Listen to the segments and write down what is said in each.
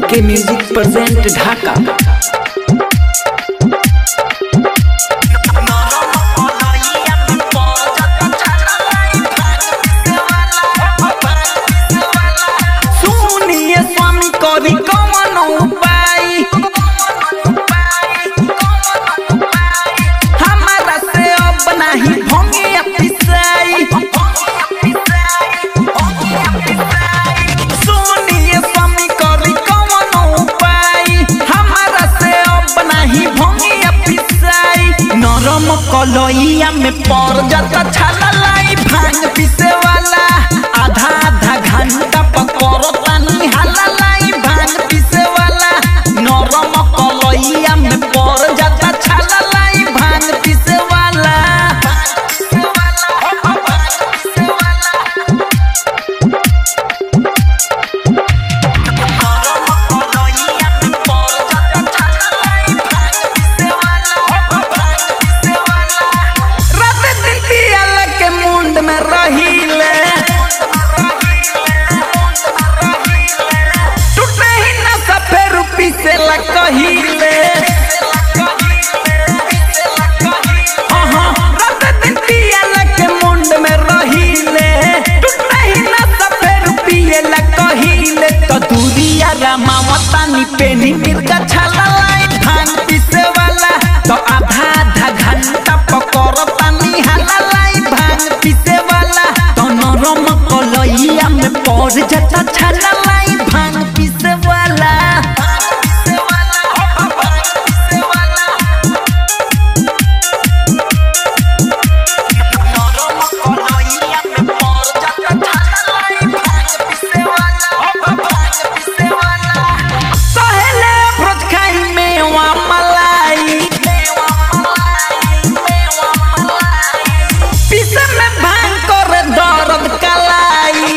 ओके music present ढाका सुनिए स्वामी कवि कमन उपाय हमारा से अब नहीं भंगे पिसाई सुनिए स्वामी कवि कमन उपाय हमारा से अब नहीं भंगे पिसाई नरम कलइया में पड़ जाता छाला लाई भांग पीसे वाला आधा आधा घंटा पकड़ो तानी हाला लाई भांग पीसे वाला नरम कलइया में पड़ जाता छाला लाई भांग पीसे वाला रात दिन पियल के मुंड में रहीले टूटे ही न सफे रूपी से ला कहिले हाँ, हाँ, रात दिन पियल के मुंड में रहीले टूटे ही न सफे रूपी ला कहिले तो दूरिया रामावता नी पेनी मिर्गा छाला लाई भांग पीसे वाला तो आधा आधा घंटा पकड़ पानी हाला लाई भांग पीसे वाला तो नरम कलइया में पड़ जाता छाला लाई भांग पीसे वाला सहेले भ्रज खाई मेवा मलाई पीसे में भांग कर दर्द कलाई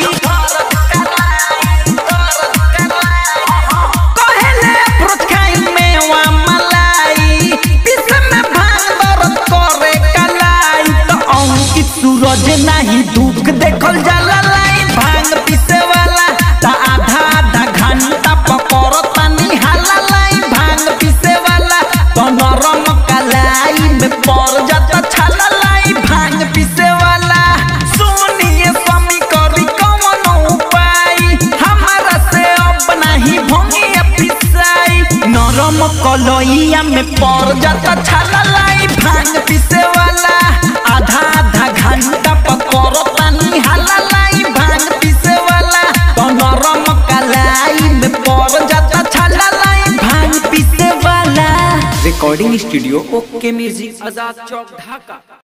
कहेले भ्रज खाई मेवा मलाई पीसे में भांग दर्द करे कलाई तो अंकित सूरज नहीं दुख देखल जाला लाई भांग पीसे वाला ता आधा आधा घंटा पकड़ तानी हाला लाई भांग पीसे वाला तो नरम कलाई में पड़ जाता छाला लाई भांग पीसे वाला सुनिए स्वामी करी कौन उपाय हमारा से अब नहीं भंगे पिसाई नरम कलइया में पड़ जाता छाला लाई भांग पीसे वाला आधा आधा घंटा पकड़ तानी हाला लाई भांग पीसे वाला तो नरम कलाई में पड़ जाता छाला लाई भांग पीसे वाला recording studio okay music Azad Chowk ढाका